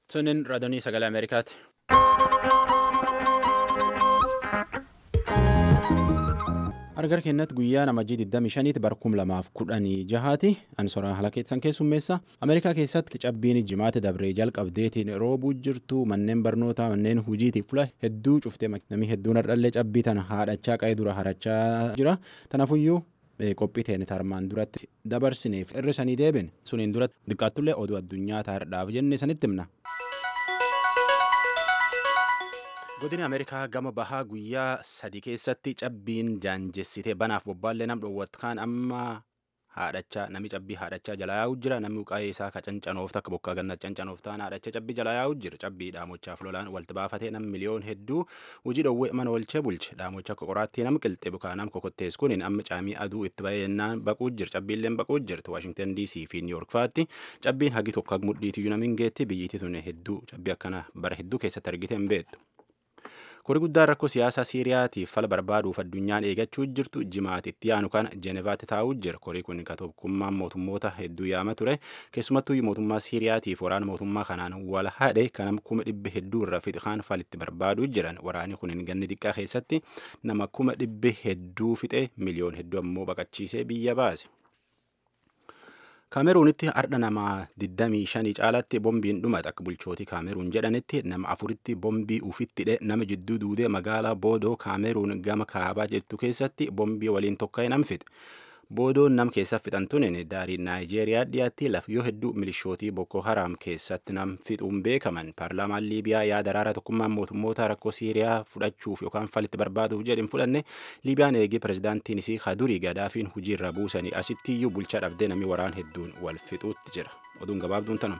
Sunin raadiyoo sagalee Ameerikaati. Argar kennatti guyyaa namajjii 25 bara 2016 ansoraa haala keessan keessummeessa. Ameerikaa keessatti cabbiin jimaata dabree jalqabdeetiin roobuu jirtu manneen barnootaa manneen hojiitiif fula hedduu cuftee namni hedduun hardhallee cabbii tana haadhachaa qa'ee dura harachaa jira. Tanaafuyyuu qophii teenya armaan duratti dabarsineef irra sanii deebine suniin duratti xiqqaattullee oduu addunyaa taa'eedhaaf jenne sanitti himna. godini ameerikaa gama bahaa guyyaa sadii keessatti cabbiin jaanjessitee banaaf bobbaallee nam dhoowwatu kaan amma haadhachaa nami cabbii haadhachaa jalaa yaa'u jira namni qaa'ee isaa ka cancanoof akka bokkaa gannatti cancanoof ta'an haadhachaa cabbii jalaa yaa'u jira cabbii dhaamochaaf lolaan walitti baafatee nam miliyoon hedduu hojii dhoowwee mana olchee bulche dhaamocha akka qoraattii nam qilxee bukaa nam kokottees kuniin amma caamii aduu itti baay'inaan baquu jira cabbiilleen baquu jirti waashingtan dc fi niiyork faatti cabbiin hagi tokko mudhiitiyyuu namiin geetti biyyiitti tun hedduu cabbii akkana bara hedduu keessatti argite hin beektu. Kori guddaan rakkoo siyaasaa Siiriyaatiif fala barbaaduuf addunyaan eegachuu jirtu jimaati itti aanu kana Jeenevaatti taa'uu jira. Korii kun ka tokkummaan mootummoota hedduu yaama ture. Keessumattuu mootummaa Siiriyaatiif waraana mootummaa kanaan wal haadhe kanam kuma dhibbi hedduu irra fixaan falitti barbaaduu jiran. Waraanni kun ganni xiqqaa keessatti nama kuma dhibbi hedduu fixe miliyoon hedduu ammoo baqachiisee biyya baase. kaameruunitti ardha namaa 25 caalatti bombiin dhumate akka bulchootii kaameruun jedhanitti nama afuritti bombii ufitti hidhe nama jidduu duudee magaalaa boodoo kaameruun gama kaabaa jettu keessatti bombii waliin tokka'ee nam fixe boodoon nam keessa fixan tunin daarii naayijeeriyaa dhiyaatti laf yoo hedduu milishootii boko haraam keessatti nam fixuun beekaman paarlaamaan liibiyaa yaada araara tokkummaan mootummoota rakkoo siiriyaa fudhachuuf yookaan falitti barbaaduuf jedhin fudhanne liibiyaan eegee pirezidaantiin isii kadurii gadaafiin hojiirra buusanii asittiyyuu bulchaa dhabdee namni waraan hedduun wal fixuutti jira oduun gabaabduun tanuma.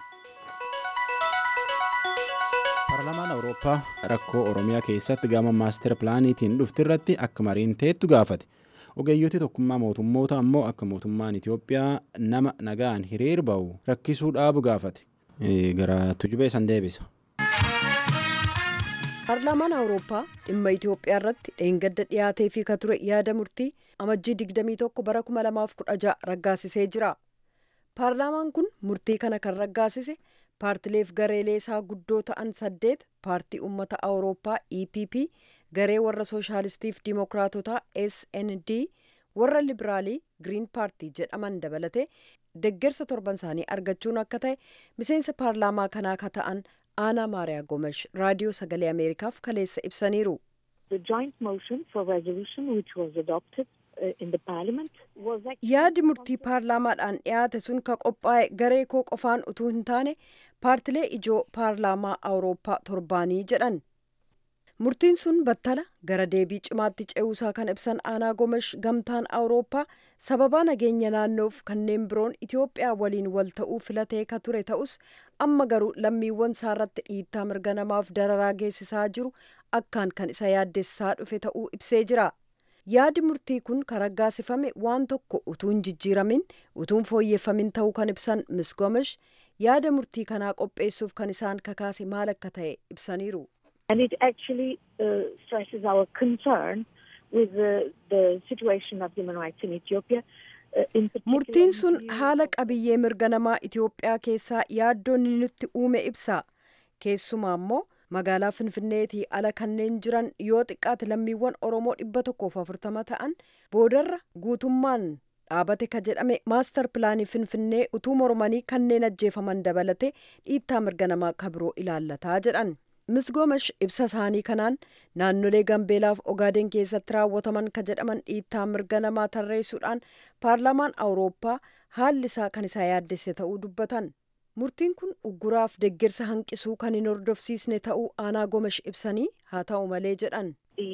paarlaamaan awurooppaa rakkoo oromiyaa keessatti gama maaster pilaaniitiin dhufti irratti akka mariin teettu gaafate. ogeeyyooti tokkummaa mootummoota ammoo akka mootummaan Itoophiyaa nama nagaan hiriir ba'u rakkisuu dhaabu gaafate gara tujubee san deebisa. paarlaamaan awurooppaa dhimma itiyoophiyaa irratti dheengadda dhiyaatee fi ka ture yaada murtii amajjii 21 bara 2016 raggaasisee jira paarlaamaan kun murtii kana kan raggaasise paartileef gareelee isaa guddoo ta'an saddeet paartii ummata awurooppaa epp garee warra sooshaalistiif diimokiraatotaa snd warra liberaalii giriin paartii jedhaman dabalatee deggersa torban isaanii argachuun akka ta'e miseensa paarlaamaa kanaa ka ta'an aanaa maariyaa gomesh raadiyoo sagalee ameerikaaf kaleessa ibsaniiru. yaadi murtii paarlaamaadhaan dhiyaate sun ka qophaa'e garee koo qofaan utuu hin taane paartilee ijoo paarlaamaa awurooppaa torbaanii jedhan. murtiin sun battala gara deebii cimaatti ce'uusaa kan ibsan aanaa gomesh gamtaan awurooppaa sababaa nageenya naannoof kanneen biroon itiyoophiyaa waliin wal ta'uu filatee ka ture ta'us amma garuu lammiiwwan isaa irratti dhiittaa mirga namaaf dararaa geessisaa jiru akkaan kan isa yaaddessaa dhufe ta'uu ibsee jira yaadi murtii kun kan raggaasifame waan tokko utuu hin jijjiiramin utuu hin fooyyeffamin ta'uu kan ibsan mis gomesh yaada murtii kanaa qopheessuuf kan isaan kakaase maal akka ta'e ibsaniiru. and it actually uh, stresses our concern with the, the situation of human rights in Ethiopia. Murtiin sun haala qabiyyee mirga namaa Itoophiyaa keessaa yaaddoon nutti uume ibsa. Keessumaa immoo magaalaa Finfinneetii ala kanneen jiran yoo xiqqaate lammiiwwan Oromoo dhibba tokkoof afurtama ta'an boodarra guutummaan dhaabate ka jedhame maastar pilaanii Finfinnee utuu mormanii kanneen ajjeefaman dabalate dhiittaa mirga namaa ka biroo ilaallataa jedhan. misgoomash ibsa isaanii kanaan naannolee gambeelaaf ogaaden keessatti raawwataman ka jedhaman dhiittaa mirga namaa tarreessuudhaan paarlaamaan awurooppaa haalli isaa kan isaa yaaddesse ta'uu dubbatan murtiin kun ugguraaf deggersa hanqisuu kan hin hordofsiisne ta'uu aanaa gomesh ibsanii haa ta'u malee jedhan.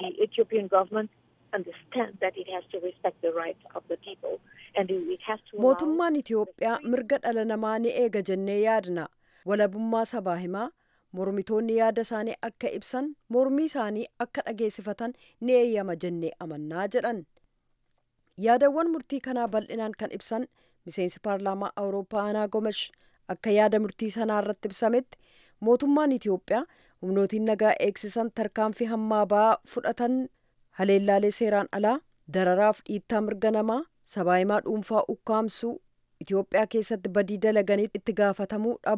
mootummaan itiyoophiyaa mirga dhala namaa ni eega jennee yaadna walabummaa sabaa himaa mormitoonni yaada isaanii akka ibsan mormii isaanii akka dhageessifatan ni eeyyama jennee amannaa jedhan yaadawwan murtii kanaa bal'inaan kan ibsan miseensi paarlaamaa awurooppaa aanaa gomesh akka yaada murtii sanaa irratti ibsametti mootummaan itiyoophiyaa humnootiin nagaa eegsisan tarkaanfii hammaa ba'aa fudhatan haleellaalee seeraan alaa dararaaf dhiittaa mirga namaa sabaahimaa dhuunfaa ukkaamsuu itiyoophiyaa keessatti badii dalaganii itti gaafatamuu dhabuu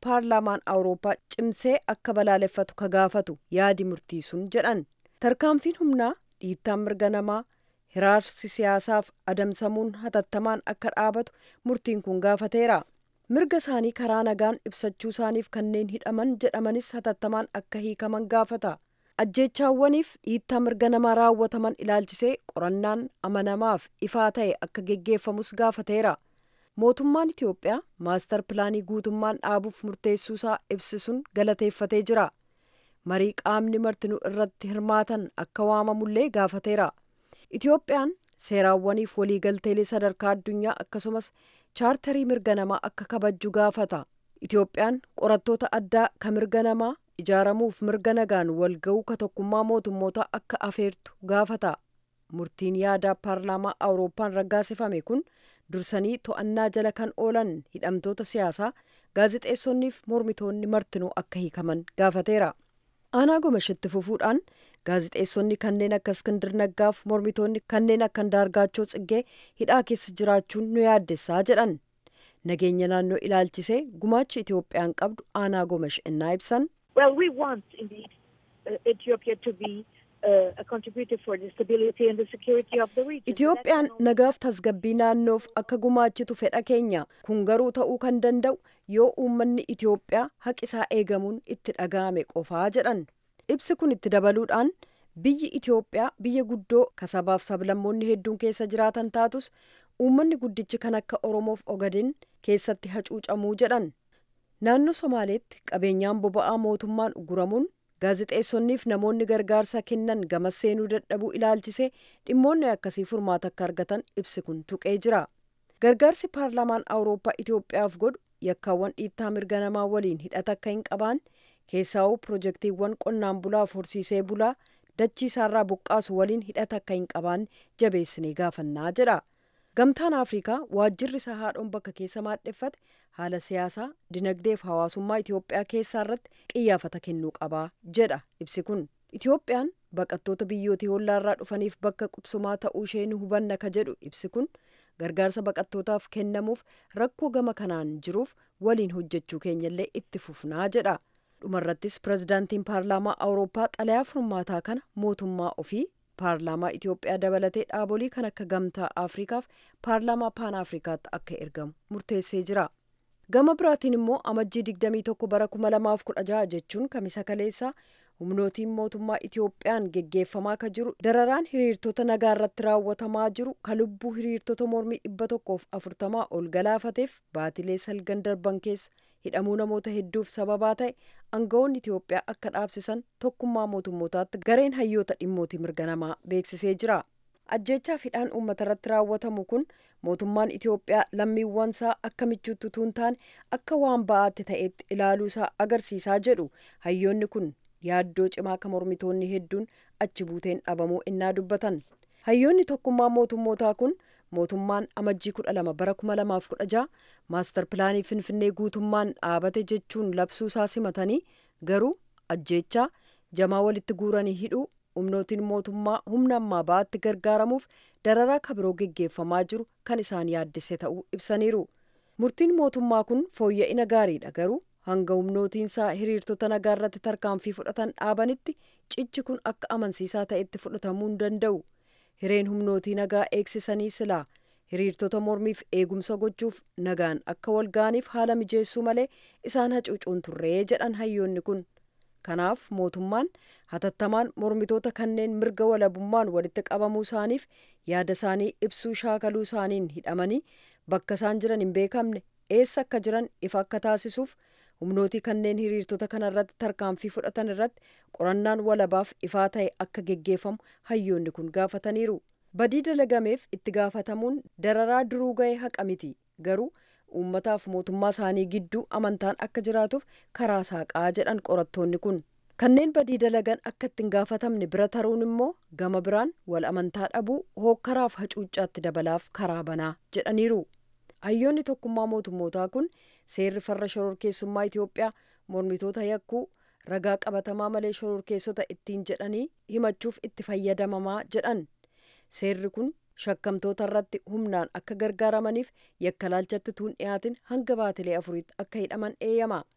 paarlaamaan awurooppaa cimsee akka balaaleffatu ka gaafatu yaadi murtii sun jedhan tarkaanfiin humnaa dhiittaan mirga namaa hiraarsi siyaasaaf adamsamuun hatattamaan akka dhaabatu murtiin kun gaafateera mirga isaanii karaa nagaan ibsachuu isaaniif kanneen hidhaman jedhamanis hatattamaan akka hiikaman gaafata ajjeechaawwaniif dhiittaa mirga namaa raawwataman ilaalchisee qorannaan amanamaaf ifaa ta'e akka geggeeffamus gaafateera mootummaan itiyoophiyaa maastar pilaanii guutummaan dhaabuuf murteessuusaa ibsisuun galateeffatee jira marii qaamni martinuu irratti hirmaatan akka waamamullee gaafateera itiyoophiyaan seeraawwaniif waliigalteelee sadarkaa addunyaa akkasumas chaartarii mirga namaa akka kabajju gaafata itiyoophiyaan qorattoota addaa ka mirga namaa ijaaramuuf mirga nagaan walga'uu ka tokkummaa mootummoota akka afeertu gaafata murtiin yaadaa paarlaamaa awurooppaan raggaasifame kun dursanii to'annaa jala kan oolan hidhamtoota siyaasaa gaazexeessonniif mormitoonni martinuu akka hiikaman gaafateera aanaa gomashitti fufuudhaan gaazexeessonni kanneen akka iskindir naggaaf mormitoonni kanneen akka andaargaachoo tsiggee hidhaa keessa jiraachuun nu yaaddessaa jedhan nageenya naannoo ilaalchisee gumaachi itiyoophiyaan qabdu aanaa gomash innaa ibsan Well, we want indeed uh, Ethiopia to be uh, a contributor for the stability and the security of the region. itiyoophiyaan nagaaf tasgabbii naannoof akka gumaachitu fedha keenya kun garuu ta'uu kan danda'u yoo uummanni itiyoophiyaa haqisaa eegamuun itti dhaga'ame qofaa jedhan ibsi kun itti dabaluudhaan biyyi itiyoophiyaa biyya guddoo kasabaaf sablammoonni hedduun keessa jiraatan taatus uummanni guddichi kan akka oromoof ogadin keessatti hacuucamuu jedhan naannoo somaaleetti qabeenyaan boba'aa mootummaan uguramuun gaazexeessonniif namoonni gargaarsa kennan gamas seenuu dadhabuu ilaalchisee dhimmoonni akkasii furmaata akka argatan ibsi kun tuqee jira gargaarsi paarlaamaan awurooppaa itiyoophiyaaf godhu yakkaawwan dhiittaa mirga namaa waliin hidhata akka hin qabaan keessaa'uu pirojektiiwwan qonnaan bulaaf horsiisee bulaa dachii isaarraa buqqaasu waliin hidhata akka hin qabaan jabeessinee gaafannaa jedha gamtaan afrikaa waajjirri isaa haadhoon bakka keessa maadheffate haala siyaasaa dinagdeef hawaasummaa itiyoophiyaa keessaa irratti qiyyaafata kennuu qabaa jedha ibsi kun itiyoophiyaan baqattoota biyyootii hollaarraa dhufaniif bakka qubsumaa ta'uu ishee ni hubanna ka jedhu ibsi kun gargaarsa baqattootaaf kennamuuf rakkoo gama kanaan jiruuf waliin hojjechuu keenyallee itti fufnaa jedha dhumarrattis pirezidaantiin paarlaamaa awurooppaa xalayaa furmaataa kana mootummaa ofii paarlaamaa itiyoophiyaa dabalatee dhaabolii kan akka gamtaa afrikaaf paarlaamaa paan afrikaatti akka ergamu murteessee jira gama biraatiin immoo amajjii 21 bara 2016 jechuun kamisa kaleessaa humnootiin mootummaa itiyoophiyaan geggeeffamaa ka jiru dararaan hiriirtota nagaa irratti raawwatamaa jiru ka lubbuu hiriirtota mormii dhibba tokkoof afurtamaa ol galaafateef baatilee salgan darban keessa hidhamuu namoota hedduuf sababaa ta'e aangawoonni itiyoophiyaa akka dhaabsisan tokkummaa mootummootaatti gareen hayyoota dhimmootii mirga namaa beeksisee jira ajjeechaaf hidhaan uummata irratti raawwatamu kun mootummaan itiyoophiyaa lammiiwwansaa akka michuutti utuu hin taane akka waan ba'aatti ta'etti ilaaluusaa agarsiisaa jedhu hayyoonni kun yaaddoo cimaa ka mormitoonni hedduun achi buuteen dhabamuu innaa dubbatan hayyoonni tokkummaa mootummootaa kun mootummaan amajjii kudha lama bara kuma lamaaf kudha jaha maastar pilaanii finfinnee guutummaan dhaabate jechuun labsuusaa simatanii garuu ajjeechaa jamaa walitti guuranii hidhuu humnootiin mootummaa humna ammaa ba'aatti gargaaramuuf dararaa kabiroo geggeeffamaa jiru kan isaan yaaddise ta'uu ibsaniiru murtiin mootummaa kun fooyya'ina gaariidha garuu hanga humnootiinsaa hiriirtota nagaa irratti tarkaanfii fudhatan dhaabanitti cichi kun akka amansiisaa ta'etti fudhatamuu hin danda'u hireen humnootii nagaa eegsisanii silaa hiriirtota mormiif eegumsa gochuuf nagaan akka walga'aniif haala mijeessuu malee isaan hacuucuun turree jedhan hayyoonni kun kanaaf mootummaan hatattamaan mormitoota kanneen mirga walabummaan walitti qabamuu isaaniif yaada isaanii ibsuu shaakaluu isaaniin hidhamanii bakka isaan jiran hin beekamne eessa akka jiran ifa akka taasisuuf humnootii kanneen hiriirtota kana irratti tarkaanfii fudhatan irratti qorannaan walabaaf ifaa ta'e akka geggeeffamu hayyoonni kun gaafataniiru badii dalagameef itti gaafatamuun dararaa duruu ga'e haqa miti garuu uummataaf mootummaa isaanii gidduu amantaan akka jiraatuuf karaa saaqaa jedhan qorattoonni kun kanneen badii dalagan akka ittiin gaafatamne bira taruun immoo gama biraan wal amantaa dhabuu hookkaraaf hacuuccaatti dabalaaf karaa banaa jedhaniiru hayyoonni tokkummaa mootummootaa kun seerri farra shororkeessummaa itiyoophiyaa mormitoota yakkuu ragaa qabatamaa malee shororkeessota ittiin jedhanii himachuuf itti fayyadamamaa jedhan seerri kun shakkamtoota irratti humnaan akka gargaaramaniif yakka laalchatti tuun dhiyaatin hanga baatilee afuriitti akka hidhaman eeyyama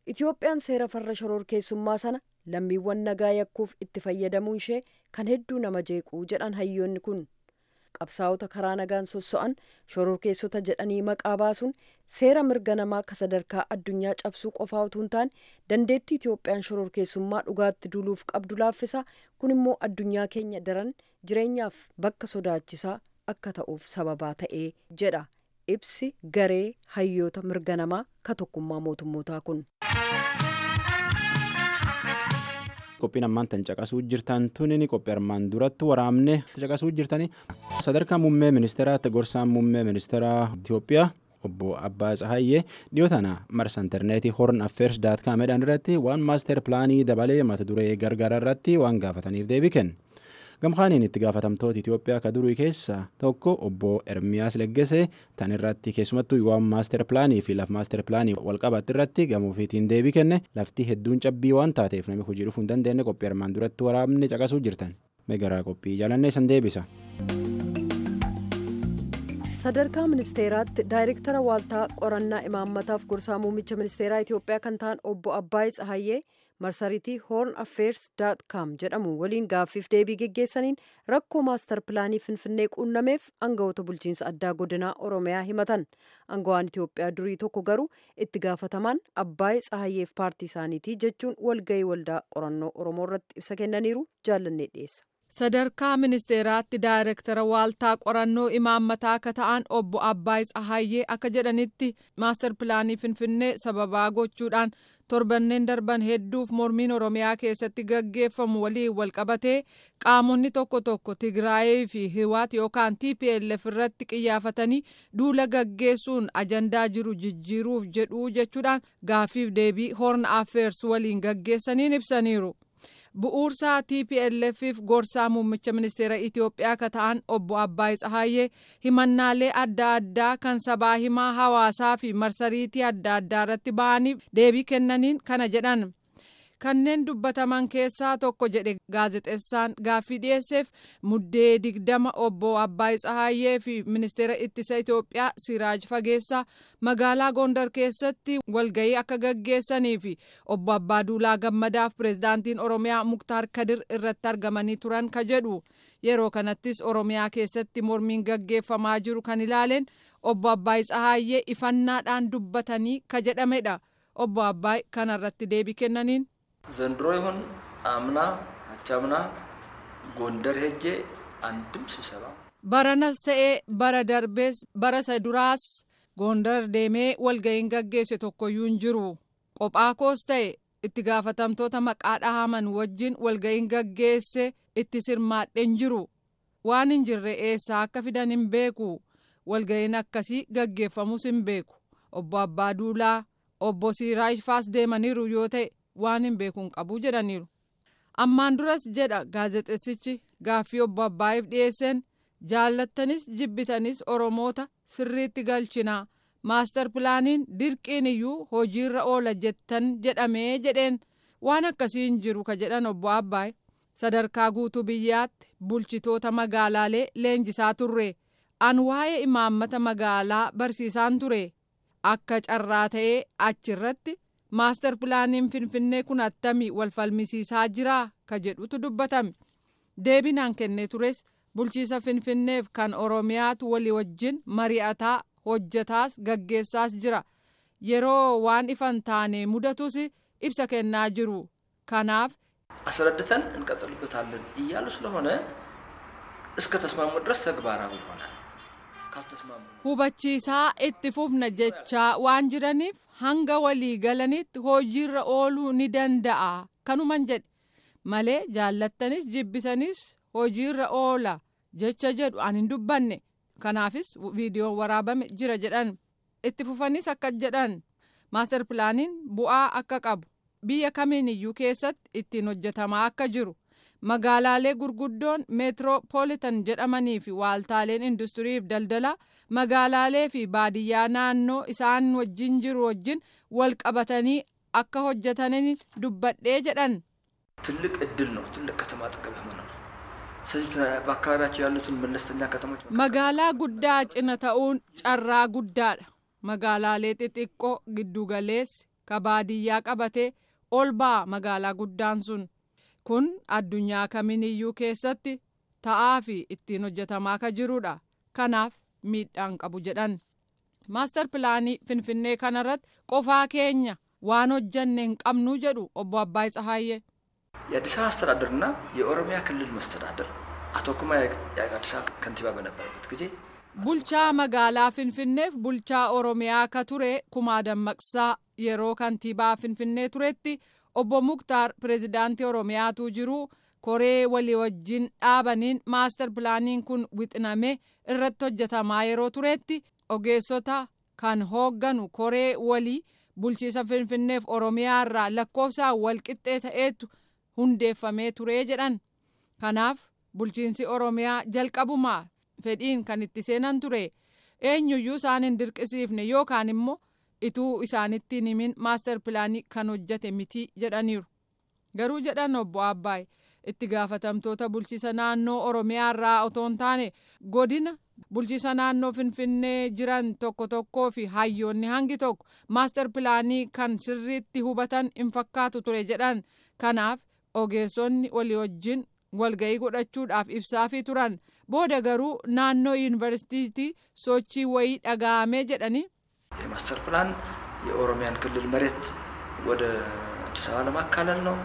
itoophiyaan seera farra shororkeessummaa sana lammiiwwan nagaa yakkuuf itti fayyadamuun ishee kan hedduu nama jeequu jedhan hayyoonni kun qabsaa'ota karaa nagaan sosso'an shororkeessota jedhanii maqaa baasuun seera mirga namaa akka sadarkaa addunyaa cabsuu qofaa utuu hin taane dandeettii itoophiyaan shororkeessummaa dhugaatti duuluuf qabdu laaffisa kun immoo addunyaa keenya daran jireenyaaf bakka sodaachisaa akka ta'uuf sababaa ta'ee jedha ibsi garee hayyoota mirga namaa ka tokkummaa mootummootaa kun. qophiin ammaan tan caqasuu jirtan tuni qophii armaan duratti waraabne caqasuu jirtani sadarkaa muummee ministeeraatti gorsaan muummee ministeeraa Itoophiyaa obbo Abbaa Tsahayyee dhiyoo tana marsa intarneetii horn affeers daat kaamedhaan irratti waan maaster pilaanii dabalee mata duree gargaara irratti waan gaafataniif deebii kenne. gamkaaniin itti gaafatamtoota Itoophiyaa ka durii keessa tokko obbo Ermiyaas Leggese tan irratti keessumattuu waan maaster pilaanii fi laf maaster pilaanii walqabatti irratti gamuufiitiin deebii kenne lafti hedduun cabbii waan taateef namni hojii dhufuu hin dandeenye qophii armaan duratti waraabne caqasuu jirtan megaraa qophii jaalannee san deebisa. sadarkaa ministeeraatti daayirektara waaltaa qorannaa imaammataaf gorsaa muummicha ministeeraa Itoophiyaa kan ta'an obbo Abbaayii Tsahayyee marsariitii hoorn affeers daat kaam jedhamu waliin gaaffiif deebii geggeessaniin rakkoo maastar pilaanii finfinnee quunnameef aangawoota bulchiinsa addaa godinaa oromiyaa himatan aangawaan itiyoophiyaa durii tokko garuu itti gaafatamaan abbaayee tsahayyeef paartii isaaniitii jechuun walgahii waldaa qorannoo oromoo irratti ibsa kennaniiru jaallannee dhiyeessa. sadarkaa ministeeraatti daayirektara waaltaa qorannoo imaammataa akka ta'an obbo Abbaay Tsahayyee akka jedhanitti maastar pilaanii finfinnee sababaa gochuudhaan torbanneen darban hedduuf mormiin oromiyaa keessatti gaggeeffamu waliin walqabatee qaamonni tokko tokko tigraayee fi hiwaat yookaan tplf irratti qiyyaafatanii duula gaggeessuun ajandaa jiru jijjiiruuf jedhuu jechuudhaan gaaffiif deebii hoorn affeers waliin gaggeessaniin ibsaniiru. bu'uursaa tplfif gorsaa muummicha ministeera itiyoophiyaa ka ta'an obbo abbaay tsahayyee himannaalee adda addaa kan sabaa himaa hawaasaa fi marsariitii adda addaa irratti ba'aniif deebii kennaniin kana jedhan kanneen dubbataman keessaa tokko jedhe gaazexeessaan gaaffii dhiyeesseef muddee digdama obbo abbaay tsahayyee fi ministeera ittisa itiyoophiyaa siraaj fageessaa magaalaa gondar keessatti walgayii akka gaggeessanii fi obbo abbaa duulaa gammadaaf pireezidaantiin oromiyaa muktaar kadir irratti argamanii turan ka jedhu yeroo kanattis oromiyaa keessatti mormiin gaggeeffamaa jiru kan ilaaleen obbo abbaay tsahayyee ifannaadhaan dubbatanii ka jedhamedha obbo abbaay kanarratti deebii kennaniin. ዘንድሮ ይሁን አምና አቻምና ጎንደር ሄጄ አንድም ስብሰባ baranas ta'ee bara darbees bara isa duraas gondar deemee walga'iin gaggeesse tokkoyyuu hin jiru qophaa koos ta'e itti gaafatamtoota maqaa dhahaman wajjin walga'iin gaggeesse itti sirmaadheen jiru waan hin jirre eessaa akka fidan hin beeku walga'iin akkasii gaggeeffamus hin beeku obbo abbaa duulaa obbo siiraaj faas deemaniiru yoo ta'e waan hin beekuun qabu jedhaniiru ammaan duras jedha gaazexeessichi gaaffii obbo abbaayiif dhiyeesseen jaallattanis jibbitanis oromoota sirriitti galchinaa maastar pilaaniin dirqiin iyyuu hojiirra oola jettan jedhamee jedheen waan akkasii hin jiru ka jedhan obbo abbaay sadarkaa guutuu biyyaatti bulchitoota magaalaalee leenjisaa turre an waa'ee imaammata magaalaa barsiisaan ture akka carraa ta'ee achirratti maastar pilaaniin finfinnee kun attamii wal falmisiisaa jiraa ka jedhutu dubbatame deebinaan kennee tures bulchiisa finfinneef kan oromiyaatu walii wajjin mari'ataa hojjetaas gaggeessaas jira yeroo waan ifan taane mudatus ibsa kennaa jiru kanaaf አስረድተን እንቀጥልበታለን እያሉ ስለሆነ እስከ ተስማሙ ድረስ ተግባራዊ ይሆናል። ካልተስማሙ hubachiisaa itti fufna jechaa waan jiraniif hanga walii galanitti hojiirra ooluu ni danda'a kanuman jedhe malee jaallattanis jibbitanis hojiirra oola jecha jedhu an hin dubbanne kanaafis viidiyoon waraabame jira jedhan itti fufanis akka jedhan maastar pilaaniin bu'aa akka qabu biyya kamiin iyyuu keessatti ittiin hojjetamaa akka jiru magaalaalee gurguddoon meetiroopoolitan jedhamanii fi waaltaaleen industirii fi daldalaa magaalaalee fi baadiyyaa naannoo isaan wajjin jiru wajjin wal qabatanii akka hojjetaniin dubbadhee jedhan. ትልቅ እድል ነው። ትልቅ ከተማ አጠገብ መኖር። ስለዚህ በአካባቢያቸው ያሉትን መለስተኛ ከተሞች magaalaa guddaa cina ta'uun carraa guddaadha magaalaalee xixiqqoo giddugaleessi ka baadiyyaa qabatee ol ba'a magaalaa guddaan sun kun addunyaa kamiiniyyuu keessatti ta'aa fi ittiin hojjetamaa ka jirudha kanaaf miidhaan qabu jedhan maastar pilaanii finfinnee kanarratti qofaa keenya waan hojjanne hin qabnu jedhu obbo Abbaay Tsahaayyee. የአዲስ አበባ አስተዳደርና የኦሮሚያ ክልል መስተዳደር አቶ ኩማ የአዲስ አበባ ከንቲባ በነበረበት ጊዜ bulchaa magaalaa finfinneef bulchaa oromiyaa ka ture kumaa dammaqsaa yeroo kantiibaa finfinnee turetti obbo muktaar pireezidaantii oromiyaatu jiru koree walii wajjin dhaabaniin maastar pilaaniin kun wixiname irratti hojjetamaa yeroo turetti ogeessota kan hoogganu koree walii bulchiisa finfinneef oromiyaa irraa lakkoofsaan walqixxee ta'eetu hundeeffamee turee jedhan kanaaf bulchiinsi oromiyaa jalqabumaa fedhiin kan itti seenan ture eenyuyyuu isaan hin dirqisiifne yookaan immoo ituu isaanitti hin himin maastar pilaanii kan hojjate miti jedhaniiru garuu jedhan obbo Abbaay itti gaafatamtoota bulchiisa naannoo oromiyaa irraa otoo hin taane godina bulchiisa naannoo finfinnee jiran tokko tokkoo fi hayyoonni hangi tokko maastar pilaanii kan sirriitti hubatan hin fakkaatu ture jedhan kanaaf ogeessonni walii wajjin walga'ii godhachuudhaaf ibsaafii turan booda garuu naannoo yuunivarsiitii sochii wayii dhaga'amee jedhanii የማስተር ፕላን የኦሮሚያን ክልል መሬት ወደ አዲስ አበባ ለማካለል ነው።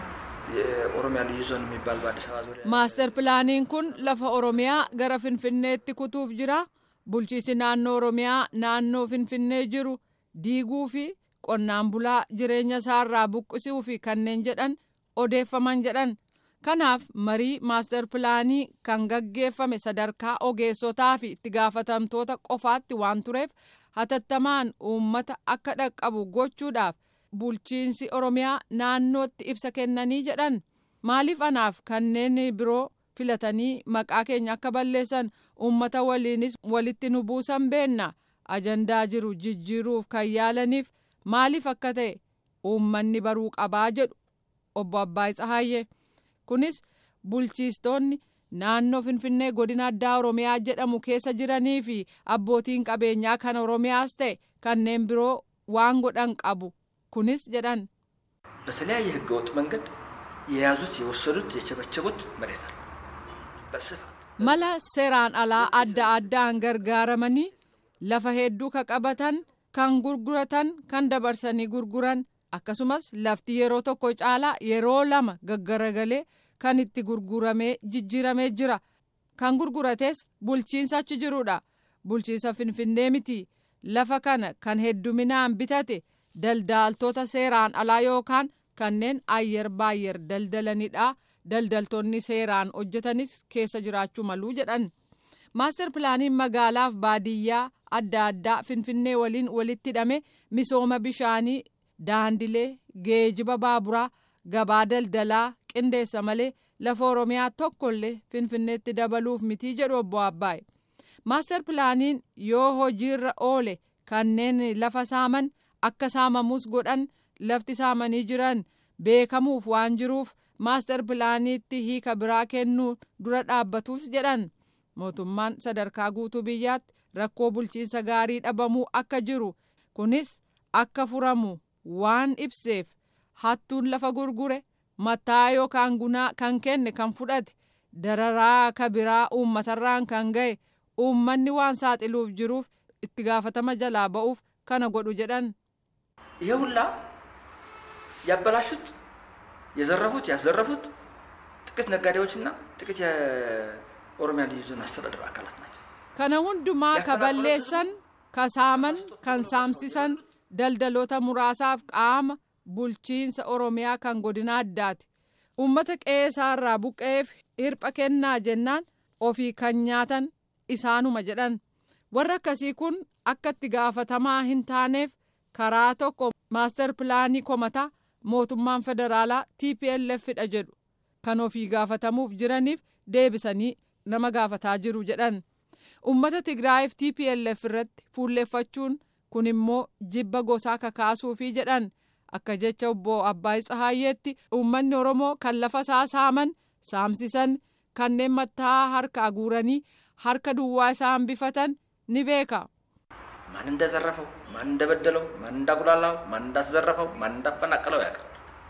የኦሮሚያ ልዩ ዞን የሚባል በአዲስ አበባ ዙሪያ maastar pilaaniin kun lafa oromiyaa gara finfinneetti kutuuf jira bulchiisi naannoo oromiyaa naannoo finfinnee jiru diiguu fi qonnaan bulaa jireenya isaarraa buqqisuu fi kanneen jedhan odeeffaman jedhan kanaaf marii maastar pilaanii kan gaggeeffame sadarkaa ogeessotaa fi itti gaafatamtoota qofaatti waan tureef hatattamaan uummata akka dhaqqabu gochuudhaaf bulchiinsi oromiyaa naannootti ibsa kennanii jedhan maaliif anaaf kanneen biroo filatanii maqaa keenya akka balleessan uummata waliinis walitti nu buusan beenna ajandaa jiru jijjiiruuf kan yaalaniif maaliif akka ta'e uummanni baruu qabaa jedhu obbo Abbaay Tsahaayyee. kunis bulchiistonni naannoo finfinnee godina addaa oromiyaa jedhamu keessa jiranii fi abbootiin qabeenyaa kan oromiyaas ta'e kanneen biroo waan godhan qabu kunis jedhan በተለያየ ህገወጥ መንገድ የያዙት የወሰዱት የቸበቸቡት መሬት አለ በስፋት mala seeraan alaa adda addaan gargaaramanii lafa hedduu ka qabatan kan gurguratan kan dabarsanii gurguran akkasumas lafti yeroo tokko caalaa yeroo lama gaggaragalee kan itti gurguramee jijjiiramee jira kan gurgurates bulchiinsa achi jirudha bulchiinsa finfinnee miti lafa kana kan hedduminaan bitate daldaaltota seeraan alaa yookaan kanneen ayyer baayyer daldalanidha daldaltoonni seeraan hojjetanis keessa jiraachuu maluu jedhan maastar pilaaniin magaalaaf baadiyyaa adda addaa finfinnee waliin walitti hidhame misooma bishaanii daandilee geejiba baaburaa gabaa daldalaa qindeessa malee lafa oromiyaa tokkollee finfinneetti dabaluuf mitii jedhu obbo Abbaay. Maastar pilaaniin yoo hojiirra oole kanneen lafa saaman akka saamamus godhan lafti saamanii jiran beekamuuf waan jiruuf maastar pilaaniitti hiika biraa kennuu dura dhaabbatus jedhan. Mootummaan sadarkaa guutuu biyyaatti rakkoo bulchiinsa gaarii dhabamuu akka jiru kunis akka furamu waan ibseef hattuun lafa gurgure mataa yookaan gunaa kan kenne kan fudhate dararaa ka biraa uummatarraan kan ga'e uummanni waan saaxiluuf jiruuf itti gaafatama jalaa ba'uuf kana godhu jedhan. ይሄ ሁላ ያበላሹት የዘረፉት ያዘረፉት ጥቂት ነጋዴዎችና ጥቂት የኦሮሚያ ልዩ ዞን አስተዳደር አካላት ናቸው። kana hundumaa ka balleessan ka saaman kan saamsisan daldaloota muraasaaf qaama bulchiinsa oromiyaa kan godina addaati uummata qe'eesaarraa buqqa'eef hirpha kennaa jennaan ofii kan nyaatan isaanuma jedhan warra akkasii kun akka itti gaafatamaa hin taaneef karaa tokko maastar pilaanii komataa mootummaan federaalaa tplf dha jedhu kan ofii gaafatamuuf jiraniif deebisanii nama gaafataa jiru jedhan ummata tigraayiif tplf irratti fuulleeffachuun kun immoo jibba gosaa kakaasuufii jedhan akka jecha obbo Abbaay Tsahaayyeetti uummanni Oromoo kan lafa isaa saaman saamsisan kanneen mataa harka aguuranii harka duwwaa isaan bifatan ni beeka. ማን እንደዘረፈው ማን ማን እንደበደለው፣ ማን እንዳጉላላው፣ ማን እንዳስዘረፈው፣ ማን እንዳፈናቀለው ያውቃል።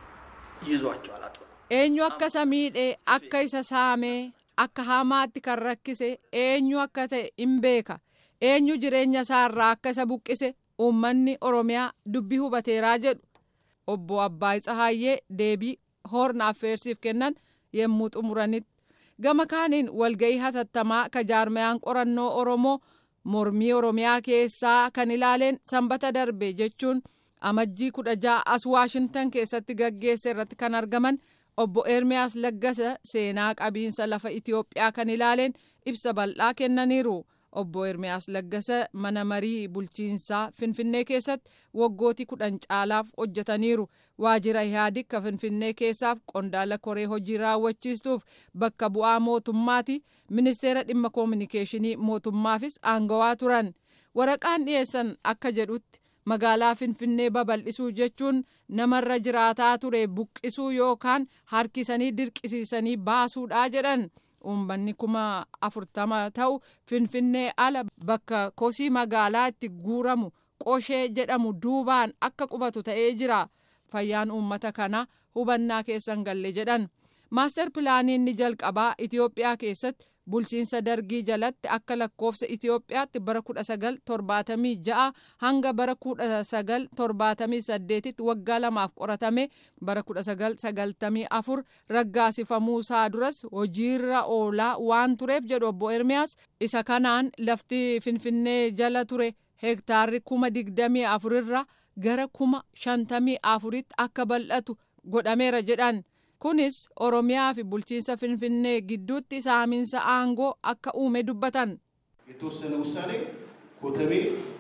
ይዟቸዋል አጥብቆ። eenyu akka isa miidhee akka isa saamee akka hamaatti kan rakkise eenyu akka ta'e hin beeka eenyu jireenya isaarraa akka isa buqqise uummanni oromiyaa dubbii hubateeraa jedhu obbo Abbaay Tsahaayyee deebii hoorna affeersiif kennan yommuu xumuranitti gama kaaniin walga'ii hatattamaa ka jaarmayaan qorannoo oromoo mormii oromiyaa keessaa kan ilaaleen sanbata darbe jechuun amajjii kudha ja'a as waashintan keessatti gaggeesse irratti kan argaman obbo Ermiyaas Laggasa seenaa qabiinsa lafa Itiyoophiyaa kan ilaaleen ibsa bal'aa kennaniiru. Obbo Ermiyaas Laggasa mana marii bulchiinsaa Finfinnee keessatti waggootii kudhan caalaaf hojjetaniiru. Waajjira Ihaadig ka Finfinnee keessaaf qondaala koree hojii raawwachiistuuf bakka bu'aa mootummaati. Ministeera dhimma koominikeeshinii mootummaafis aangawaa turan. Waraqaan dhiyeessan akka jedhutti magaalaa Finfinnee babal'isuu jechuun namarra jiraataa ture buqqisuu yookaan harkisanii dirqisiisanii baasuudha jedhan. uummanni kuma afurtama ta'u finfinnee ala bakka kosii magaalaa itti guuramu qoshee jedhamu duubaan akka qubatu ta'ee jira fayyaan uummata kana hubannaa keessan galle jedhan maaster pilaaniin ni jalqabaa itiyoophiyaa keessatti bulchiinsa dargii jalatti akka lakkoofsa itiyoophiyaatti bara kudha sagal torbaatamii ja'a hanga bara kudha sagal torbaatamii saddeetitti waggaa lamaaf qoratame bara kudha sagal sagaltamii afur raggaasifamuusaa duras hojiirra oolaa waan tureef jedhu obbo Ermiyaas isa kanaan lafti finfinnee jala ture hektaarri kuma digdamii afurirra gara kuma shantamii afuritti akka bal'atu godhameera jedhan. kunis oromiyaa fi bulchiinsa finfinnee gidduutti saamiinsa aangoo akka uume dubbatan. የተወሰነ ውሳኔ ኮተቤ፣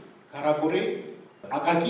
ካራቆሬ፣ አቃቂ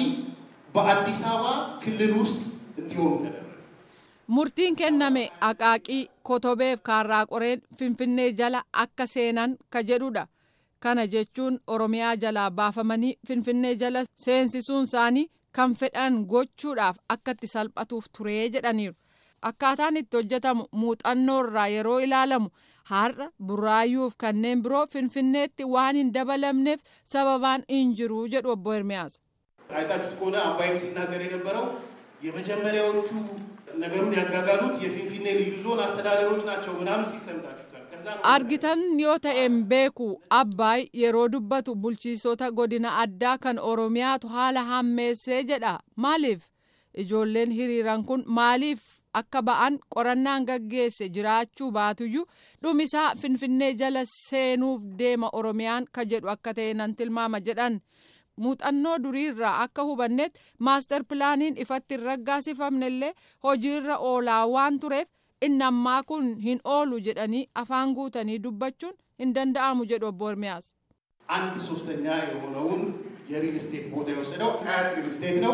በአዲስ አበባ ክልል ውስጥ እንዲሆኑ ተደረገ። murtiin kenname aqaaqii kotobeef kaarraaqoreen finfinnee jala akka seenan ka jedhudha kana jechuun oromiyaa jalaa baafamanii finfinnee jala seensisuun isaanii kan fedhan gochuudhaaf akka itti salphatuuf turee jedhaniiru. akkaataan itti hojjetamu muuxannoo irraa yeroo ilaalamu har'a buraayyuuf kanneen biroo finfinneetti waan hin dabalamneef sababaan hin jiru jedhu obbo Ermiyaas. አይታችሁት ከሆነ አባይም ሲናገር የነበረው የመጀመሪያዎቹ ነገሩን ያጋጋሉት የፊንፊኔ ልዩ ዞን አስተዳደሮች ናቸው ምናምን ሲል ሰምታችሁታል። ከዛ ነው argitan yoo ta'een beeku abbaay yeroo dubbatu bulchiisota godina addaa kan oromiyaatu haala hammeessee jedha maaliif ijoolleen hiriiran kun maaliif akka ba'an qorannaan gaggeesse jiraachuu baatuyyuu dhumisaa finfinnee jala seenuuf deema oromiyaan ka jedhu akka ta'e nan tilmaama jedhan muuxannoo duriirraa akka hubannetti maastar pilaaniin ifatti hin raggaasifamnellee hojiirra oolaa waan tureef inni ammaa kun hin oolu jedhanii afaan guutanii dubbachuun hin danda'amu jedhu obbo Ermiyaas. አንድ ሶስተኛ የሆነውን የሪል ስቴት ቦታ የወሰደው ሀያት ሪል ስቴት ነው።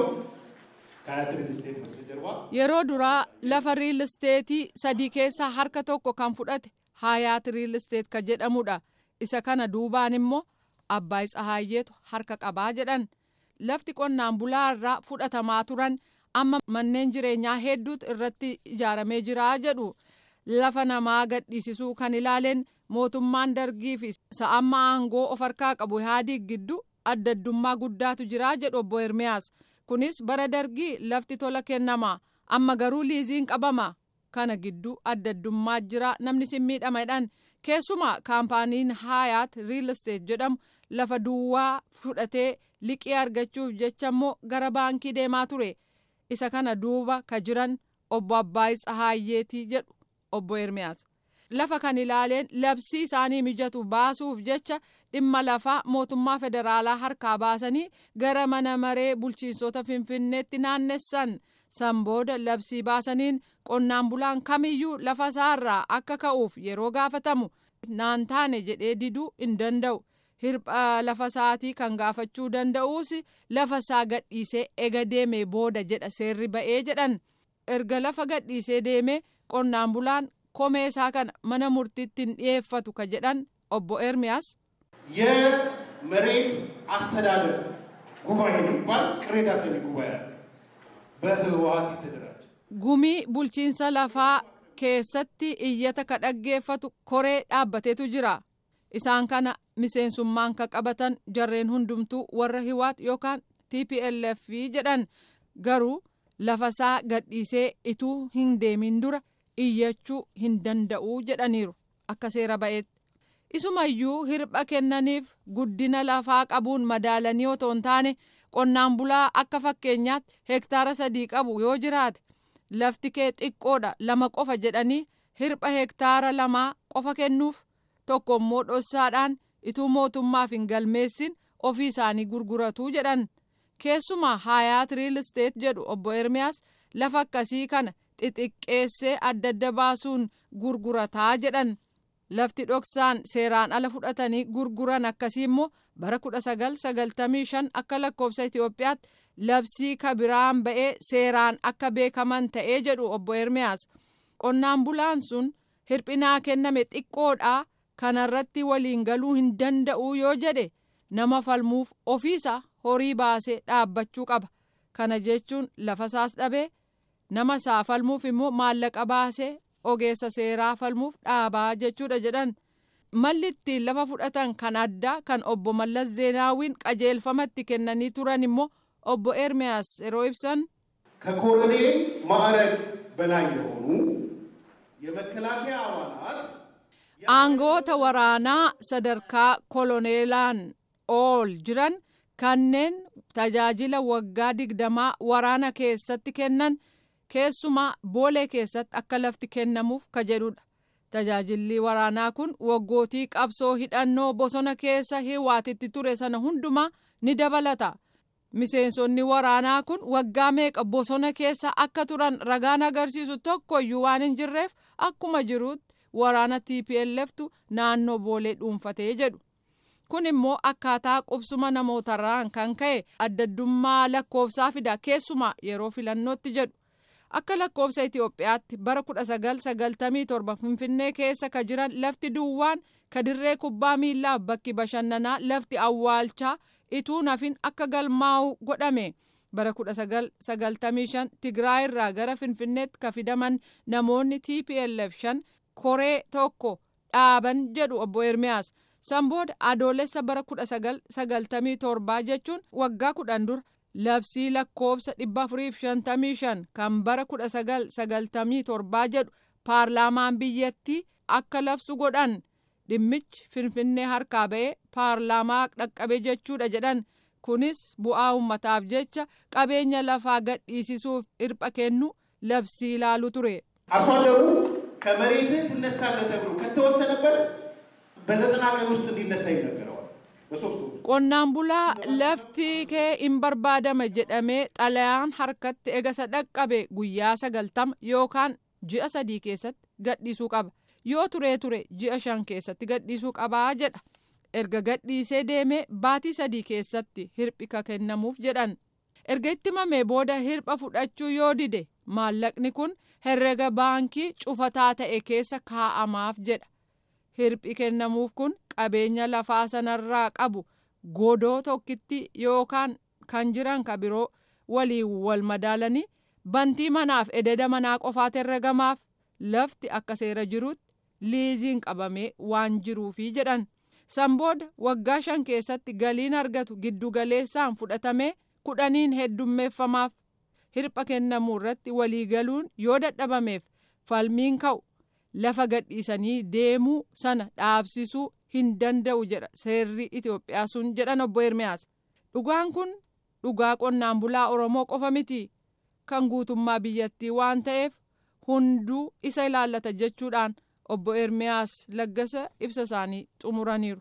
ከሀያት ሪል ስቴት በስተጀርባ yeroo duraa lafa riil isteetii sadii keessaa harka tokko kan fudhate haayaat riil isteet ka jedhamudha isa kana duubaan immoo abbaay tsahaayyeetu harka qabaa jedhan lafti qonnaan bulaa irraa fudhatamaa turan amma manneen jireenyaa hedduutu irratti ijaaramee jira jedhu lafa namaa gadhiisisuu kan ilaaleen mootummaan dargii fi sa'amma aangoo of harkaa qabu ihaadiig gidduu addaddummaa guddaatu jira jedhu obbo Ermiyaas. kunis bara dargii lafti tola kennama amma garuu liiziin qabama kana gidduu addaddummaa jira namni sin miidhamadhaan keessumaa kaampaaniin haayaat riil isteet jedhamu lafa duwwaa fudhatee liqii argachuuf jecha immoo gara baankii deemaa ture isa kana duuba ka jiran obbo Abbaay Tsahaayyeetii jedhu obbo Ermiyaas. lafa kan ilaaleen labsii isaanii mijatu baasuuf jecha dhimma lafaa mootummaa federaalaa harkaa baasanii gara mana maree bulchiinsota finfinneetti naannessan san booda labsii baasaniin qonnaan bulaan kamiyyuu lafa isaarraa akka ka'uuf yeroo gaafatamu naan taane jedhee diduu hin danda'u hirpha lafa isaatii kan gaafachuu danda'uus lafa isaa gadhiisee ega deemee booda jedha seerri ba'ee jedhan erga lafa gadhiisee deemee qonnaan bulaan komee isaa kana mana murtiitti hin dhiyeeffatu ka jedhan obbo Ermiyaas. የመሬት አስተዳደር ጉባኤ የሚባል ቅሬታ ሰሚ ጉባኤ አለ። በህወሀት የተደራጀ Gumii bulchiinsa lafaa keessatti iyyata ka dhaggeeffatu koree dhaabbateetu jira. Isaan kana miseensummaan ka qabatan jarreen hundumtuu warra hiwaat yookaan tplf jedhan garuu lafasaa gadhiisee ituu hin deemin dura iyyachuu hin danda'u jedhaniiru akka seera ba'eetti. isumayyuu hirpha kennaniif guddina lafaa qabuun madaalanii otoo hin taane qonnaan bulaa akka fakkeenyaatti hektaara sadii qabu yoo jiraate lafti kee xiqqoodha lama qofa jedhanii hirpha hektaara lamaa qofa kennuuf tokko immoo dhossaadhaan ituu mootummaaf hin galmeessin ofii isaanii gurguratu jedhan keessumaa haayaat riil isteet jedhu obbo ermiyaas lafa akkasii kana xixiqqeessee adda adda baasuun gurgurataa jedhan. lafti dhoksaan seeraan ala fudhatanii gurguran akkasii immoo bara 1995 akka lakkoofsa Itoophiyaatti labsii kabiraan ba'ee seeraan akka beekaman ta'ee jedhu obbo Ermiyaas. Qonnaan bulaan sun hirphinaa kenname xiqqoodhaa kanarratti waliin galuu hin danda'u yoo jedhe nama falmuuf ofiisa horii baasee dhaabbachuu qaba. Kana jechuun lafasaas dhabee nama isaa falmuuf immoo maallaqa baasee ogeessa seeraa falmuuf dhaabaa jechuudha jedhan malli ittiin lafa fudhatan kan addaa kan obbo Mallas Zeenaawiin qajeelfamatti kennanii turan immoo obbo Ermiyaas yeroo ibsan ከኮሎኔል ማዕረግ በላይ የሆኑ የመከላከያ አባላት aangoota waraanaa sadarkaa koloneelaan ol jiran kanneen tajaajila waggaa digdamaa waraana keessatti kennan keessumaa boolee keessatti akka lafti kennamuuf ka jedhudha. Tajaajilli waraanaa kun waggootii qabsoo hidhannoo bosona keessa hiwaatitti ture sana hundumaa ni dabalata. Miseensonni waraanaa kun waggaa meeqa bosona keessa akka turan ragaan agarsiisu tokkoyyuu waan hin jirreef akkuma jirutti waraana TPLFtu naannoo boolee dhuunfatee jedhu. Kun immoo akkaataa qubsuma namootarraan kan ka'e addaddummaa lakkoofsaa fida keessumaa yeroo filannootti jedhu. Akka lakkoofsa Itoophiyaatti bara 1997 Finfinnee keessa ka jiran lafti duwwaan ka dirree kubbaa miillaaf bakki bashannanaa lafti awwaalchaa ituu nafin akka galmaa'u godhame. Bara 1995 Tigraay irraa gara Finfinneetti ka fidaman namoonni TPLF shan koree tokko dhaaban jedhu obbo Ermiyaas. Sanbooda adoolessa bara 1997 jechuun waggaa kudhan dura. labsii lakkoofsa 455 kan bara 1997 jedhu paarlaamaan biyyattii akka labsu godhan dhimmichi finfinnee harkaa ba'ee paarlaamaa dhaqqabe jechuudha jedhan kunis bu'aa ummataaf jecha qabeenya lafaa gadhiisisuuf hirpha kennu labsii ilaalu ture. አርሶ አደሩ ከመሬትህ ትነሳለህ ተብሎ ከተወሰነበት በዘጠና ቀን ውስጥ እንዲነሳ ይነገረዋል። በሶስት ወር qonnaan bulaa lafti kee hin barbaadama jedhamee xalayaan harkatti egasa dhaqqabe guyyaa sagaltama yookaan ji'a sadii keessatti gadhiisuu qaba yoo turee ture ji'a shan keessatti gadhiisuu qabaa jedha erga gadhiisee deemee baatii sadii keessatti hirphi ka kennamuuf jedhan erga itti mamee booda hirpha fudhachuu yoo dide maallaqni kun herrega baankii cufataa ta'e keessa kaa'amaaf jedha. hirphi kennamuuf kun qabeenya lafaa sanarraa qabu godoo tokkitti yookaan kan jiran ka biroo waliin wal madaalanii bantii manaaf ededa manaa qofaat herregamaaf lafti akka seera jirutti liiziin qabamee waan jiruufi jedhan sanbooda waggaa shan keessatti galiin argatu giddugaleessaan fudhatamee kudhaniin heddummeeffamaaf hirpha kennamuu irratti waliigaluun yoo dadhabameef falmiin ka'u lafa gadhiisanii deemuu sana dhaabsisuu hin danda'u jedha seerri Itoophiyaa sun jedhan obbo Ermiyaas. Dhugaan kun dhugaa qonnaan bulaa Oromoo qofa miti kan guutummaa biyyattii waan ta'eef hunduu isa ilaallata jechuudhaan obbo Ermiyaas laggasa ibsa isaanii xumuraniiru.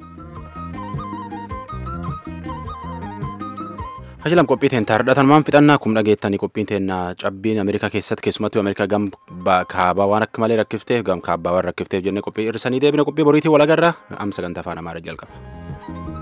Hajilam qophii teen taardhatan maan fixannaa kum dhageettanii qophiin teen cabbiin Ameerikaa keessatti keessumattuu Ameerikaa gam kaabaa waan akka malee rakkifteef gam kaabbaa waan rakkifteef jennee qophii irsanii deebina qophii boriitii walagarraa amma sagantaa afaan Amaaraa jalqaba.